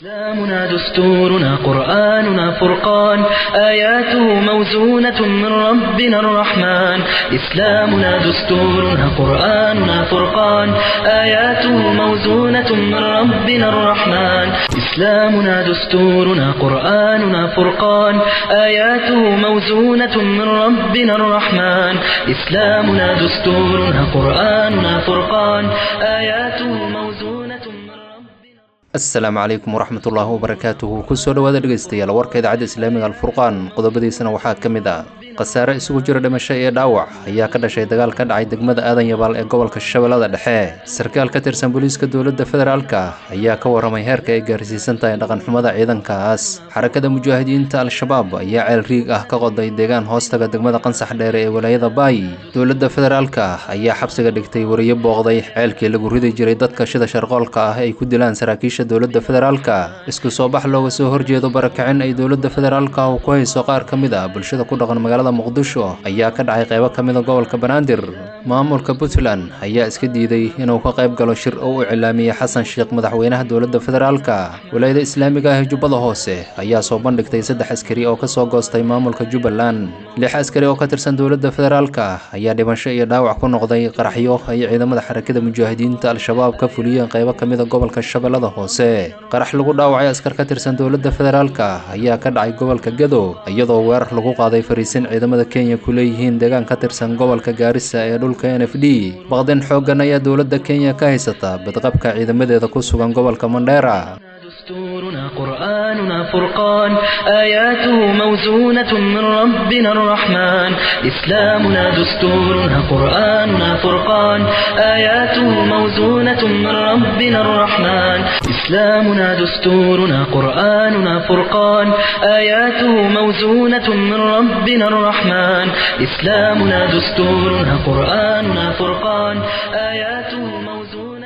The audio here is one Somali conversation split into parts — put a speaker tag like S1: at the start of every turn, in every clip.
S1: إسلامنا دستورنا قرآننا فرقان آياته موزونة من ربنا الرحمن إسلامنا دستورنا قرآننا فرقان آياته موزونة من ربنا الرحمن إسلامنا دستورنا قرآننا فرقان آياته موزونة من ربنا الرحمن إسلامنا دستورنا قرآننا فرقان آياته موزونة من ربنا
S2: asalaamu calaykum waraxmatullaahi wabarakaatuhu kusoo dhowaada dhegaystayaal warka idaacadda islaamiga alfurqaan qodobadiisana waxaa ka mid ah khasaare isugu jira dhimasho iyo dhaawac ayaa ka dhashay dagaal ka dhacay degmada aadan yabaal ee gobolka shabeellada dhexe sarkaal ka tirsan booliiska dowladda federaalka ayaa ka waramay heerka ay gaarsiisan tahay dhaqanxumada ciidankaas xarakada mujaahidiinta al-shabaab ayaa ceel riig ah ka qoday deegaan hoostaga degmada qansax dheere ee walaayada baay dowladda federaalka ayaa xabsiga dhigtay wariyo booqday ceelkii lagu ridi jiray dadka shida sharqoolka ah ay ku dilaan saraakiisha dowladda federaalka isku soo bax looga soo horjeedo barakicin ay dowladda federaalka uu ku hayso qaar ka mid ah bulshada ku dhaqan magaalada muqdisho ayaa ka dhacay qaybo ka mid a gobolka banaadir maamulka puntland ayaa iska diiday inuu ka qayb galo shir oo u cilaamiyey xasan sheekh madaxweynaha dowladda federaalka walaayada islaamiga ah ee jubbada hoose ayaa soo bandhigtay saddex askari oo kasoo goostay maamulka jubbaland lix askari oo ka tirsan dowladda federaalka ayaa dhimasho iyo dhaawac ku noqday qaraxyo ay ciidamada xarakada mujaahidiinta al-shabaab ka fuliyeen qaybo ka mid a gobolka shabeellada hoose qarax lagu dhaawacay askar ka tirsan dowladda federaalka ayaa ka dhacay gobolka gado iyadoo weerar lagu qaaday fariisin ciidamada kenya ku leeyihiin deegaan ka tirsan gobolka gaarisa ee dhulka n f d baqdin xooggan ayaa dowladda kenya ka haysata badqabka ciidamadeeda ku sugan gobolka mandheera
S1: دستورنا قرآننا فرقان آياته موزونة من ربنا الرحمن إسلامنا دستورنا قرآننا فرقان آياته موزونة من ربنا الرحمن إسلامنا دستورنا قرآننا فرقان آياته موزونة من ربنا الرحمن إسلامنا دستورنا قرآننا فرقان آياته موزونة من ربنا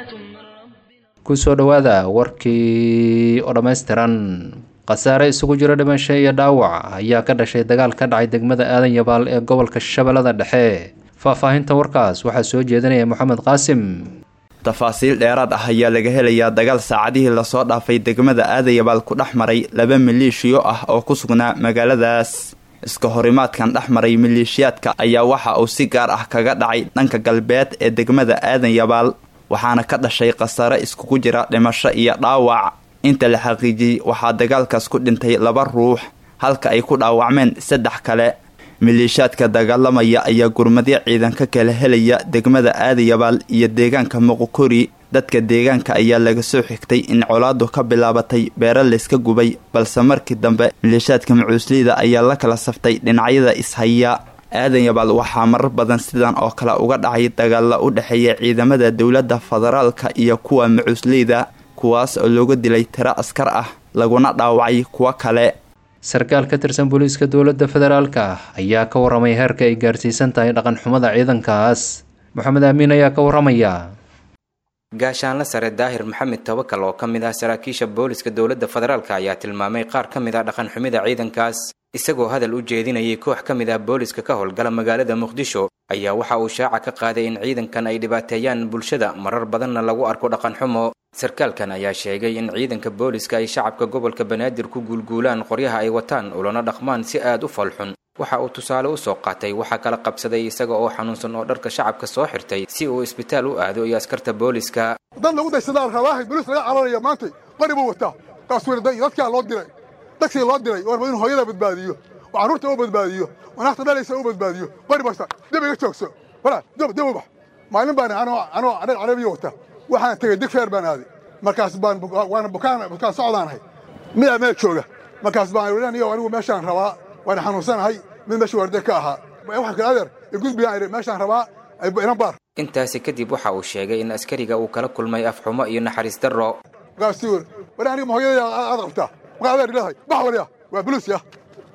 S2: kusoo dhowaada warkii oo dhammaystiran khasaare isugu jiro dhimasho iyo dhaawac ayaa ka dhashay dagaal ka dhacay degmada aadan yabaal ee gobolka shabeellada dhexe faahfaahinta warkaas waxaa soo jeedinaya moxamed qaasim
S3: tafaasiil dheeraad ah ayaa laga helayaa dagaal saacadihii lasoo dhaafay degmada aadayabaal ku dhex maray laba maleeshiyo ah oo ku sugnaa magaaladaas iska horimaadkan dhex maray maleeshiyaadka ayaa waxa uu si gaar ah kaga dhacay dhanka galbeed ee degmada aadan yabaal waxaana ka dhashay khasaare iskugu jira dhimasho iyo dhaawac inta la xaqiijiyey waxaa dagaalkaas ku dhintay laba ruux halka ay ku dhaawacmeen saddex kale maleeshiyaadka dagaalamaya ayaa gurmadyo ciidan ka kala helaya degmada aadayabaal iyo deegaanka muqukori dadka deegaanka ayaa laga soo xigtay in colaadu ka bilaabatay beero layska gubay balse markii dambe maleeshiyaadka macuusliyda ayaa la kala saftay dhinacyada ishaya aadan yabaal waxaa marar badan sidan oo kale uga dhacay dagaalla u dhexeeya ciidamada dowladda federaalka iyo kuwa macuusleyda kuwaas oo looga dilay tiro askar ah laguna dhaawacay kuwo kale
S2: sarkaal ka tirsan booliiska dowladda federaalka ayaa ka waramay heerka ay gaarsiisan tahay dhaqanxumada ciidankaas moxamed aamiin ayaa ka waramaya
S4: gaashaanla sare daahir maxamed tawakal oo ka mid ah saraakiisha booliska dowladda federaalk ayaa tilmaamay qaar ka mid ah dhaqanxumida ciidankaas isagoo hadal u jeedinayay koox ka mid ah booliska ka howlgala magaalada muqdisho ayaa waxa uu shaaca ka qaaday in ciidankan ay dhibaateeyaan bulshada marar badanna lagu arko dhaqanxumo sarkaalkan ayaa sheegay in ciidanka booliska ay shacabka gobolka banaadir ku guulguulaan qoryaha ay wataan ulana dhaqmaan si aad u falxun waxa uu tusaale u soo qaatay waxaa kala qabsaday isaga oo xanuunsan oo dharka shacabka soo xirtay si uu isbitaal u aado iyo askarta booliska
S5: dad lagu daysadaan rabaahay boliis laga cararaya maantay qori buu wataa kaaswir dadkaa loo diray dadkii loo diray warba inuu hooyada badbaadiyo oo carruurta u badbaadiyo oo naagta dhalaysa u badbaadiyo qori basta dib iga joogso walaa dib dib u bax maalin baan anoo anoo adhar carabiya wata waxaan tegey digfeer baan aaday markaas baan waana bukaan bukaan socdaan ahay midaa meel jooga markaas baan iyo anigu meeshaan rabaa waan xanuunsanahay mid meesha waarde ka ahaa waxaan kale adeer igudbiyaan idhi meeshaan rabaa inan baar
S4: intaasi kadib waxa uu sheegay in askariga uu kala kulmay afxumo iyo naxariis darro
S5: markaasuu yiri war aniga ma hooyadaya aad qabtaa maqa adeer ilahay bax waliya waa buluus ya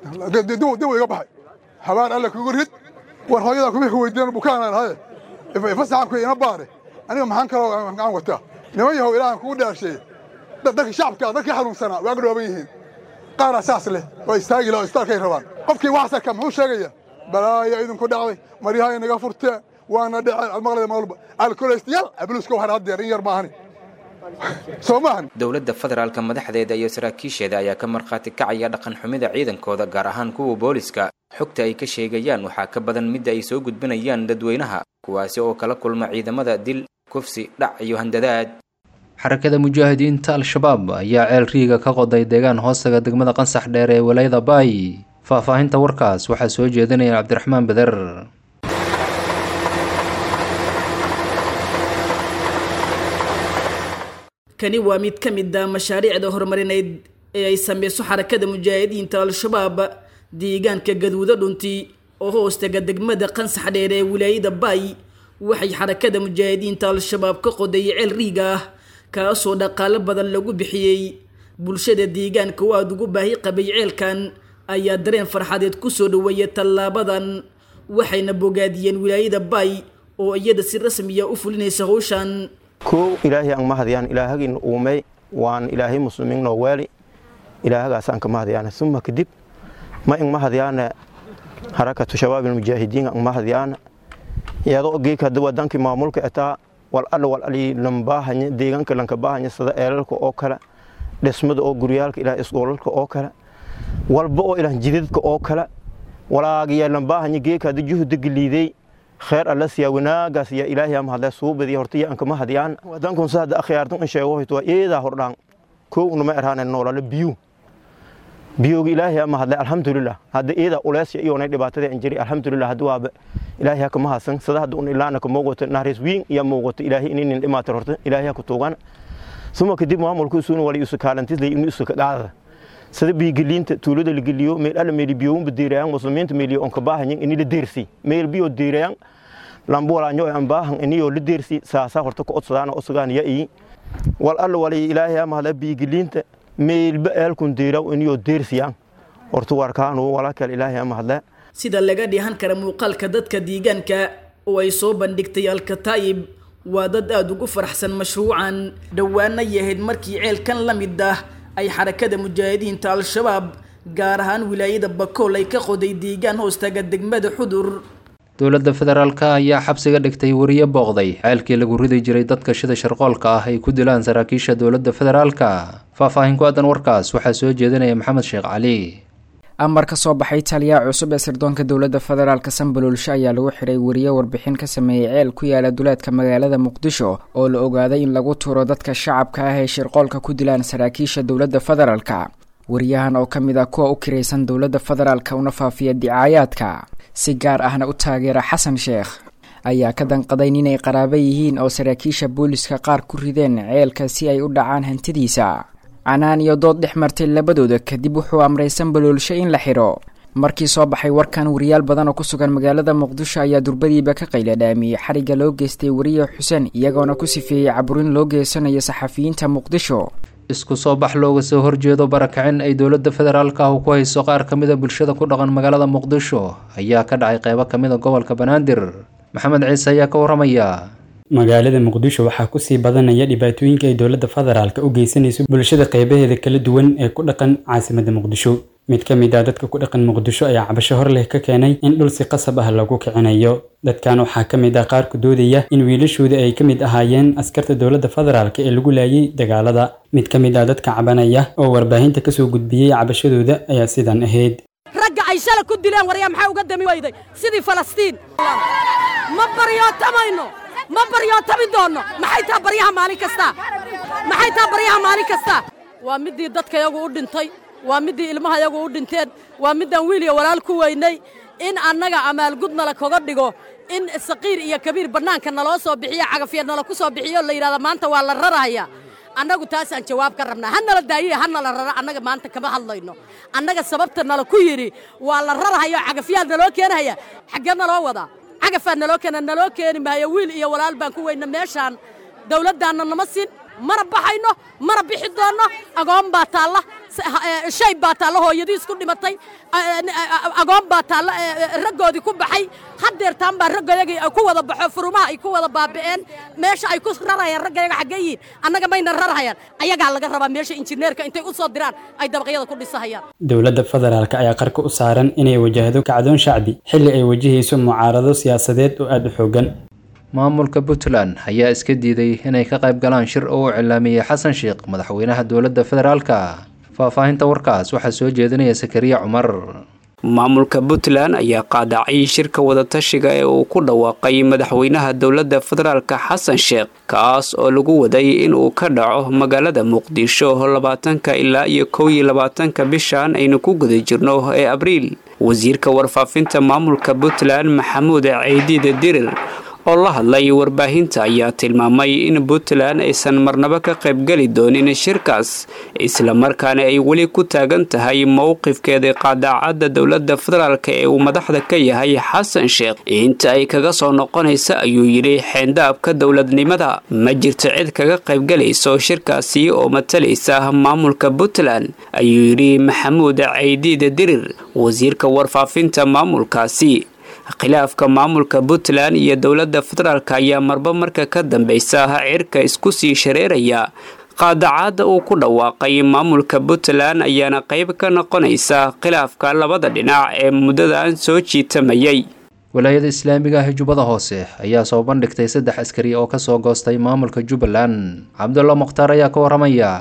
S5: dibu iga baxay habaan alle kugu rid war hooyada kuma weydiinan bukaanaan haye fasaxan ku ina baare aniga maxaan kaloo aan wataa niman yahow ilaahan kugu dhaasheeye dadka shacabka dadkii xanuunsanaa waa gadhooban yihiin qaaraa saas leh oo istaagi leh oo istaalkay rabaan qofkii wax sarka muxuu sheegaya balaayo idinku dhacday maryaha inaga furtee waana dhece maqlada maalba alkoleystayaal abluuska waxaan haddeer in yar maahani soo maahan
S4: dowladda federaalka madaxdeeda iyo saraakiisheeda ayaa ka markhaati kacaya dhaqan xumida ciidankooda gaar ahaan kuwa booliska xogta ay ka sheegayaan waxaa ka badan midda ay soo gudbinayaan dadweynaha kuwaasi oo kala kulma ciidamada dil kufsi dhac iyo handadaad
S2: xarakada mujaahidiinta al-shabaab ayaa ceel riiga ka qoday deegaan hoostaga degmada qansax dheer ee walayada baay faahfaahinta warkaas waxaa soo jeedinaya cabdiraxmaan beder
S6: kani waa mid ka mid a mashaariicda horumarineyd ee ay sameyso xarakada mujaahidiinta al-shabaab deegaanka gaduudo dhunti oo hoostaga degmada qansax dheer ee wilaayada baay waxay xarakada mujaahidiinta al-shabaab ka qoday ceel riiga ah kaasoo dhaqaalo badan lagu bixiyey bulshada deegaanka oo aada ugu baahi qabay ceelkan ayaa dareen farxadeed kusoo dhaweeya tallaabadan waxayna bogaadiyeen wilaayada baay oo iyada si rasmiya u fulinaysa howshan
S7: kow ilaahay aan mahadiyaan ilaahagin uumey waan ilaahay muslimiin noo weeli ilaahagaasaan ka mahadiyaan suma kadib ma in mahadiyaana harakatu shabaab almujaahidiin aan mahadiyaana iyadoo geeka hadda wadankii maamulka etaa wal alla wal ali lambaahanya deegaanka lanka baahanya sida eelalka oo kale dhismada oo guryaalka ilaah isgoolalka oo kale walba oo ilaah jidadka oo kale walaagiya lambaahanya geeka hadda juhda geliiday خير الله سيا وناغا سيا إلهي أم هذا سوب دي هرتي أنك ما هديان ودانكم سهد أخيارتم إن شاء الله توا إيه ذا هردان كو نما إرهان النور بيو بيو إلهي أم هذا الحمد لله هذا إيه ذا أولاس يا إيونا دبعت ذا إنجري الحمد لله هذا واب إلهي هكما هسن سدا هذا أن إلا أنك موجود نهرس وين يا موجود إلهي إني إما ترهت إلهي هكتوغان ثم كدي ما ملكو سون ولي يسك هالنتيز لي إني يسك دعوة sida biigelinta tuulada la geliyo meel alla meel biyo un badiirayaan muslimiinta meel on ka baahanyin in la deersi meel biyo diirayaan lambo walaanyo aan baahan iniyo la deersi saasa horta ku odsadaan osagaan ya ii wal alla wali ilaahay ama hada biigelinta meel ba eelkun diiraw iniyo deersiyaan horta warkaanu wala kale ilaahay ama hada
S6: sida laga dhihan kara muuqaalka dadka deegaanka oo ay soo bandhigtay alkataayib waa dad aada ugu faraxsan mashruucan dhowaana yahayd markii ceelkan la mid ah ay xarakada mujaahidiinta al-shabaab gaar ahaan wilaayada bakool ay ka qoday deegaan hoostaga degmada xudur
S2: dowladda federaalka ayaa xabsiga dhigtay wariye booqday ceelkii lagu ridi jiray dadka shida sharqoolka ah ay ku dilaan saraakiisha dowladda federaalka faahfaahin ku aadan warkaas waxaa soo jeedinaya maxamed sheekh cali
S8: amar ka soo baxay taliyaha cusub ee sirdoonka dowladda federaalka sambaloolsho ayaa lagu xiray wariye warbixin ka sameeyey ceel ku yaala duleedka magaalada muqdisho oo la ogaaday in lagu turo dadka shacabka ah ee shirqoolka ku dilaan saraakiisha dowladda federaalka wariyahan oo ka mid ah kuwa u kiraysan dowladda federaalka una faafiya dicaayaadka si gaar ahna u taageera xasan sheekh ayaa ka danqaday inay qaraabo yihiin oo saraakiisha booliska qaar ku rideen ceelka si ay u dhacaan hantidiisa canaan iyo dood dhex martay labadooda kadib wuxuu amray sambaloolsho in la xidho markii soo baxay warkan wariyaal badan oo ku sugan magaalada muqdisho ayaa durbadiiba ka qayla dhaamiyey xarigga loo geystay wariye xuseen iyagoona ku sifeeyey caburin loo geysanayo saxafiyiinta muqdisho
S2: isku soo bax looga soo horjeedo barakicin ay dowladda federaalka ah ku hayso qaar ka mid a bulshada ku dhaqan magaalada muqdisho ayaa ka dhacay qeybo ka mid a gobolka banaadir maxamed ciise ayaa ka waramaya
S9: magaalada muqdisho waxaa kusii badanaya dhibaatooyinka ay dowladda federaalka u geysanayso bulshada qeybaheeda kala duwan ee ku dhaqan caasimadda muqdisho mid ka mid ah dadka ku dhaqan muqdisho ayaa cabasho hor leh ka keenay in dhul si qasab ah lagu kicinayo dadkan waxaa ka mid ah qaar ku doodaya in wiilashooda ay ka mid ahaayeen askarta dowladda federaalka ee lagu laayay dagaalada mid ka mid ah dadka cabanaya oo warbaahinta kasoo gudbiyey cabashadooda ayaa sidan ahayd
S10: ragga ay shala ku dileen waryaa maxaa uga dami weyday sidii falastiin ma baryootamayno ma baryootami doonno maxay taa baryaha maalin kasta maxay taa baryaha maalin kasta waa middii dadka yagu u dhintay waa middii ilmaha yagu u dhinteen waa middaan wiil iyo walaal ku weynay in annaga amaalgud nala kaga dhigo in saqiir iyo kabiir bannaanka naloo soo bixiyo cagafya nala ku soo bixiyo la yidhahda maanta waa la raraya annagu taasaan jawaab ka rabnaa ha nala daayiye ha nala rara annaga maanta kama hadlayno annaga sababta nala ku yidhi waa la rarahayo cagafyaad naloo keenahaya xaggee naloo wadaa cagafaa naloo keena naloo keeni maayo wiil iyo walaal baan ku weyna meeshaan dawladdaanna nama siin mana baxayno mana bixi doonno agoon baa taalla shay baa taalla hooyadiis ku dhimatay agoon baa taalla raggoodii ku baxay haddeertaan baa raggayagii ay ku wada baxo furumaha ay ku wada baaba'een meesha ay ku rarayaan raggayaga xaggee yihiin annaga mayna rarhayaan ayagaa laga rabaa meesha injineerka intay u soo diraan ay dabaqyada ku dhisahayaan
S9: dowladda federaalka ayaa qarka u saaran inay wajahdo kacdoon shacbi xilli ay wajahayso mucaarado siyaasadeed oo aada u xoogan
S2: maamulka puntland ayaa iska diiday inay ka qayb galaan shir oo uu cilaamiyey xasan sheekh madaxweynaha dowladda federaalka faahfaahinta warkaas waxaa soo jeedinaya sakariya cumar
S11: maamulka puntland ayaa qaadacay shirka wadatashiga ee uu ku dhawaaqay madaxweynaha dowladda federaalka xasan sheekh kaas oo lagu waday in uu ka dhaco magaalada muqdisho labaatanka ilaa iyo kow iyo labaatanka bishan aynu ku guda jirno ee abriil wasiirka warfaafinta maamulka puntland maxamuud ceydiida dirir oo la hadlay warbaahinta ayaa tilmaamay in puntland aysan marnabo ka qaybgeli doonin shirkaas islamarkaana ay weli ku taagan tahay mowqifkeeda qaadaacadda dowladda federaalk ee uu madaxda ka yahay xasan sheekh inta ay kaga soo noqonaysa ayuu yidhi xeendaabka dowladnimada ma jirto cid kaga qaybgalayso shirkaasi oo matalaysa maamulka puntland ayuu yidhi maxamuud ceydiida dirir wasiirka warfaafinta maamulkaasi khilaafka maamulka puntland iyo dowladda federaalk ayaa marba marka ka dambeysa cirka isku sii shareeraya qaadacaadda uu ku dhawaaqay maamulka puntland ayaana qayb ka noqonaysa khilaafka labada dhinac ee muddadan soo jiitamayay
S2: walaayada islaamiga ah ee jubbada hoose ayaa soo bandhigtay saddex askari oo kasoo goostay maamulka jubbaland cabdulla mukhtaar ayaa ka waramaya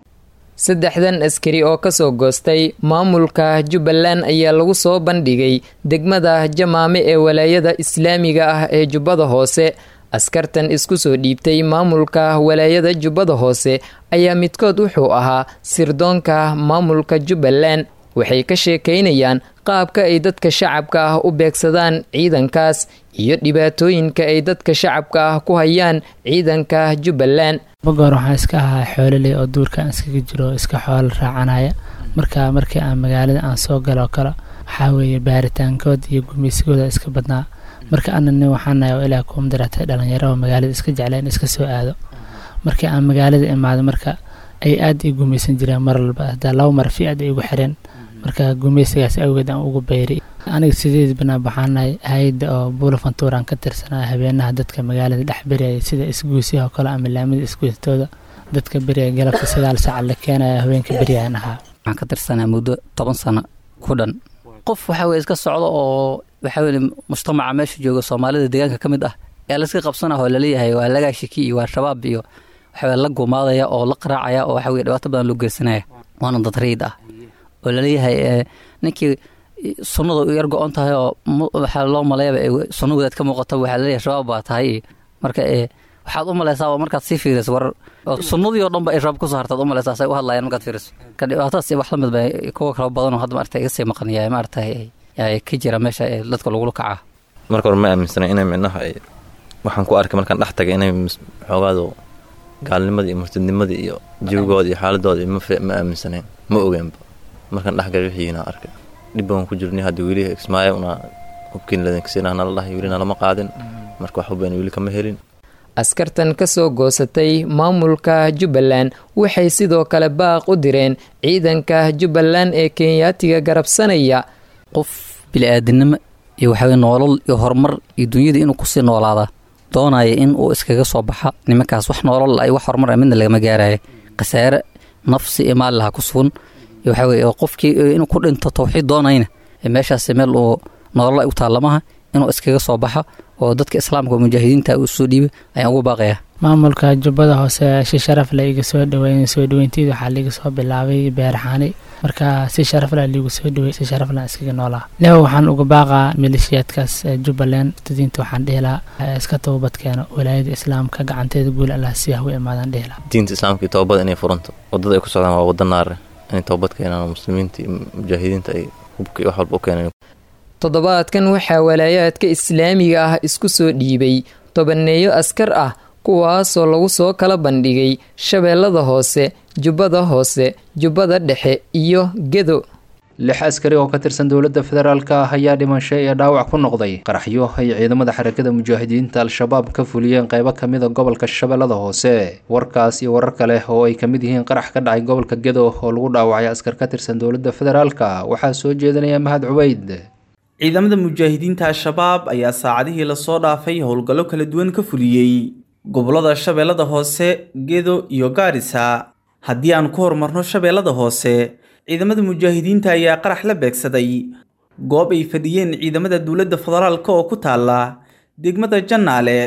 S12: saddexdan askari oo kasoo goostay maamulka jubbaland ayaa lagu soo bandhigay degmada jamaame ee walaayada islaamiga ah ee jubbada hoose askartan isku soo dhiibtay maamulka walaayada jubbada hoose ayaa midkood wuxuu ahaa sirdoonka maamulka jubbaland waxay ka sheekaynayaan qaabka ay dadka shacabka ah u beegsadaan ciidankaas iyo dhibaatooyinka ay dadka shacabka ah ku hayaan ciidanka jubbaland
S13: magoor waxaan iska ahaa xoololey oo duurka aan iskaga jiro oo iska xoolo raacanaya marka markii aan magaalada aan soo galo kale waxaa weeye baaritaankood iyo gumaysigooda iska badnaa marka ana nin waxaanahay oo ilaa kuum daratay dhalinyaro oo magaalada iska jecleen iska soo aado markii aan magaalada imaado marka ay aada ii gumaysan jireen mar walba hadaa laba mar fi aad ay igu xireen marka gumaysigaas awgeed aan ugu bayri aniga sideed banaan baxaanahay hay-adda oo buula fantuuraan ka tirsanaa habeenaha dadka magaalada dhex beriyaya sida isguusyaha oo kale ama laamida isguustooda dadka beriyaya galabta sagaal saaca la keenaya haweenka beryaan ahaa
S14: waxaan ka tirsanaa muddo toban sano ku dhan qof waxa weye iska socdo oo waxa weye mujtamaca meesha jooga soomaalida deegaanka ka mid ah ee layska qabsanah oo laleeyahay waa lagaa shiki iyo waa shabaab iyo waxaweye la gumaadaya oo la qaraacaya oo waxa weye dhibaato badan loo geysanaya waana dad riid ah oo laleeyahay ninkii sunnada u yar go-on tahay oo waxaa loo maleeyaba sunna wadaad ka muuqata waxaa laleeyahay shabaab baa tahay marka waxaad u malaysaa markaad sii fiiriso war sunnadii oo dhan ba ay shabaab kusoo hartaad u malaysaa say u hadlayaan markaad fiiriso ka dhibaatadaas wax la mid ba kuwa kala badan oo hadda maarata iga sii maqanaya maaragtay ka jira meesha ee dadka lagula kacaa
S15: marka hore ma aaminsana inay micnaha ay waxaan ku arkay markaan dhex tagay inay xoogaado gaalnimadii iyo murtadnimadii iyo jawigooda iyo xaaladooda ma aaminsaneen ma ogeenba markaan dhexgalay wixiina arkay dhib baan ku jirnay hadda weli ismaayo una hubkiin ladankasiinah nala dhahay welina lama qaadin marka wax hubayna weli kama helin
S12: askartan ka soo goosatay maamulka jubbaland waxay sidoo kale baaq u direen ciidanka jubbaland ee kenyaatiga garabsanaya
S14: qof bili-aadinimo iyo waxaweye noolal iyo horumar iyo dunyada inuu kusii noolaada doonaya in uu iskaga soo baxa nimankaas wax noolal ay wax horumar midna lagama gaaraya khasaare nafsi iyo maali laha ku sugan iyo waxaa weye qofkii inuu ku dhinto tawxiid doonayna meeshaasi meel uu nolol ay u taallamaha inuu iskaga soo baxa oo dadka islaamka oo mujaahidiinta uu soo dhiibay ayaan ugu baaqaya
S13: maamulka jubbada hoose si sharaf leh iga soo dhaweyn soo dhaweynteeda waxaa liiga soo bilaabay beerxaani marka si sharaf leh liigu soo dhawey si sharaf leh iskaga noolaa leho waxaan uga baaqaa maleeshiyaadkaas jubbaland murtadiinta waxaan dhihi lahaa iska toobadkeeno walaayada islaamka gacanteeda guul allah si ah u imaadaan dhihi lahaa
S15: diinta islaamka iyo toobada inay furanto wadada ay ku socdaan waa wada naare inay toobad keenaan oo muslimiinta iyo mujaahidiinta ay hubka iyo wax walba u keeneen
S12: toddobaadkan waxaa walaayaadka islaamiga ah isku soo dhiibay tobaneeyo askar ah kuwaasoo lagu soo kala bandhigay shabeellada hoose jubbada hoose jubbada dhexe iyo gedo
S2: lix askari oo ka tirsan dowladda federaalk ah ayaa dhimasho iyo dhaawac ku noqday qaraxyo ay ciidamada xarakada mujaahidiinta al-shabaab ka fuliyeen qeybo kamida gobolka shabeellada hoose warkaas iyo warar kale oo ay kamid yihiin qarax ka dhacay gobolka gedo oo lagu dhaawacay askar ka tirsan dowladda federaalk waxaa soo jeedinaya mahad cubeyd
S16: ciidamada mujaahidiinta al-shabaab ayaa saacadihii lasoo dhaafay howlgallo kala duwan ka fuliyey gobollada shabeellada hoose gedo iyo gaarisa haddii aan ku horumarno shabeellada hoose ciidamada mujaahidiinta ayaa qarax la beegsaday goob ay fadhiyeen ciidamada dowladda federaalk oo ku taala degmada jannaale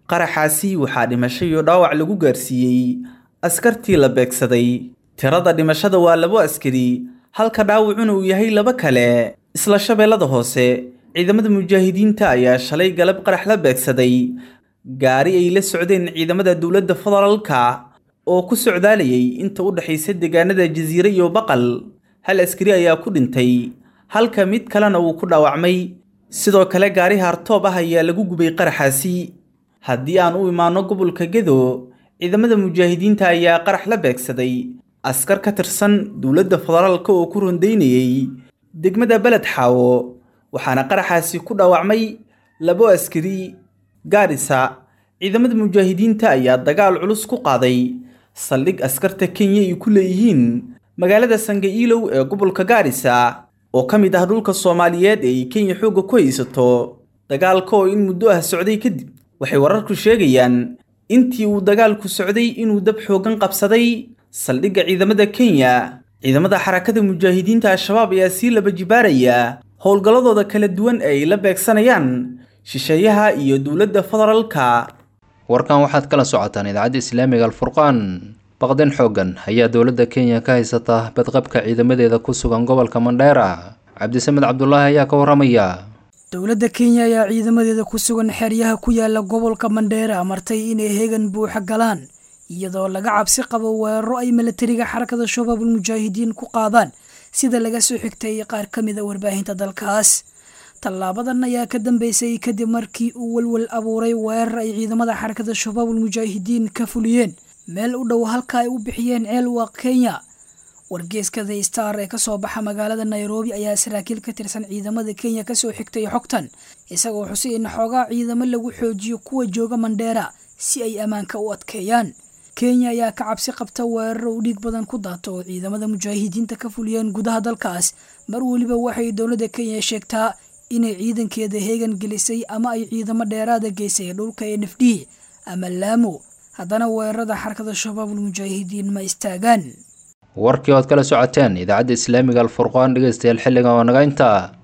S16: qaraxaasi waxaa dhimasho iyo dhaawac lagu gaarsiiyey askartii la beegsaday tirada dhimashada waa labo askari halka dhaawacuna uu yahay laba kale isla shabeellada hoose ciidamada mujaahidiinta ayaa shalay galab qarax la beegsaday gaari ay la socdeen ciidamada dowladda federaalka oo ku socdaalayay inta u dhexaysa deegaanada jasiire iyo baqal hal askari ayaa ku dhintay halka mid kalena uu ku dhaawacmay sidoo kale gaari haartoob ah ayaa lagu gubay qaraxaasi haddii aan u imaanno gobolka gedo ciidamada mujaahidiinta ayaa qarax la beegsaday askar ka tirsan dowladda federaalka oo ku rondaynayay degmada beled xaawo waxaana qaraxaasi ku dhaawacmay labo askari gaarisa ciidamada mujaahidiinta ayaa dagaal culus ku qaaday saldhig askarta kenya ay ku leeyihiin magaalada sangaiilow ee gobolka gaarisa oo ka mid ah dhulka soomaaliyeed ee ay kenya xoogga ku haysato dagaalka oo in muddo ah socday kadib waxay wararku sheegayaan intii uu dagaalku socday inuu dab xooggan qabsaday saldhigga ciidamada kenya ciidamada xarakada mujaahidiinta al-shabaab ayaa sii laba jibaaraya howlgalladooda kala duwan ee ay la beegsanayaan shisheeyaha iyo dowladda federaalka
S2: warkan waxaad kala socotaan idaacadda islaamiga alfurqaan baqdin xooggan ayaa dowladda kenya ka haysata badqabka ciidamadeeda ku sugan gobolka mandheera cabdisamed cabdulaahi ayaa ka waramaya
S17: dowladda kenya ayaa ciidamadeeda ku sugan xeryaha ku yaala gobolka mandheera amartay inay heegan buuxa galaan iyadoo laga cabsi qabo weeraro ay milatariga xarakada shabaabul mujaahidiin ku qaadaan sida laga soo xigtay qaar ka mid a warbaahinta dalkaas tallaabadan ayaa ka dambeysay kadib markii uu walwal abuuray weerar ay ciidamada xarakada shabaabul mujaahidiin ka fuliyeen meel u dhow halka ay u bixiyeen ceelwaaq kenya wargeeska the star ee kasoo baxa magaalada nairobi ayaa saraakiil ka tirsan ciidamada kenya kasoo xigtay xogtan isagoo xusay in xoogaa ciidamo lagu xoojiyo kuwa jooga mandheera si ay ammaanka u adkeeyaan kenya ayaa ka cabsi qabta weeraro u dhiig badan ku daato oo ciidamada mujaahidiinta ka fuliyeen gudaha dalkaas mar weliba waxay dowladda kenya sheegtaa inay ciidankeeda heegan gelisay ama ay ciidamo dheeraada geysay dhulka ee nafdhihi ama laamo haddana weerarada xarakada shabaabul mujaahidiin ma istaagaan
S2: warkii ood kala socoteen idaacadda islaamiga alfurqaan dhegeystayaal xilligan oo naga intaa